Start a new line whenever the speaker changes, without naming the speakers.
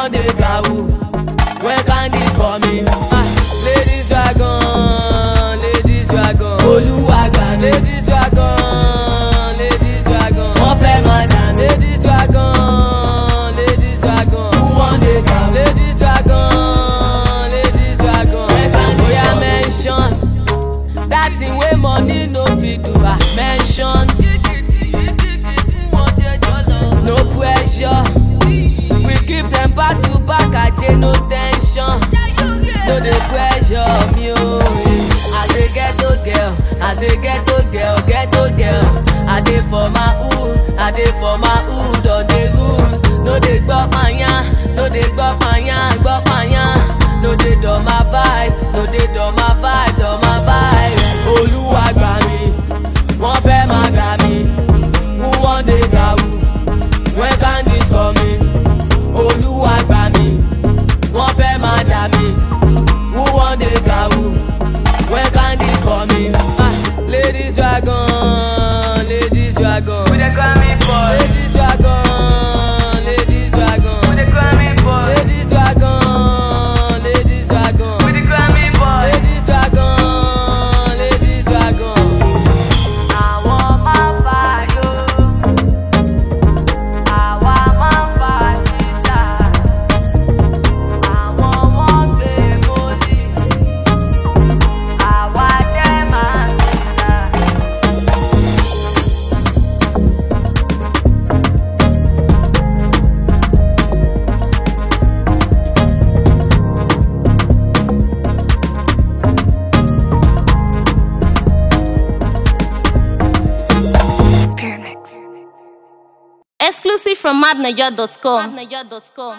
wan dey gawu when candies coming. Ah, ladies dragon ladies dragon olúwàgbà ladies dragon ladies dragon wọ́n fẹ́ máa dà ladies dragon ladies dragon who wan dey gawu ladies dragon ladies dragon when candies oya mention that thing wey money no fit do ah mention no pressure we give dem back to back aje no ten sion no dey pressure me o as a ghetto girl as a ghetto girl ghetto girl i dey for my hood i dey for my hood on the hood no dey gbọ́ panya no dey gbọ́ panya gbọ́ panya no dey dọ̀ ma vibe no dey dọ̀ ma vibe dọ̀ ma vibe olúwa gbà mí wọ́n fẹ́ máa gbà mí who wan dey gawu when candies coming olúwa gbà mí wọ́n fẹ́ máa dà mí who wan dey gawu when candies coming ah ladies dragon ladies dragon
Who dey call me boy?
ladies dragon ladies dragon
Who dey call me boy?
ladies dragon ladies dragon
Who dey call me boy?
ladies dragon ladies dragon.
Àwọn máa ń fa yó. Àwa máa ń fa ṣíṣà. Àwọn wọ́n gbé mọ́lì. Àwa dẹ́ máa ń ṣíṣà.
Exclusive from madniger.com.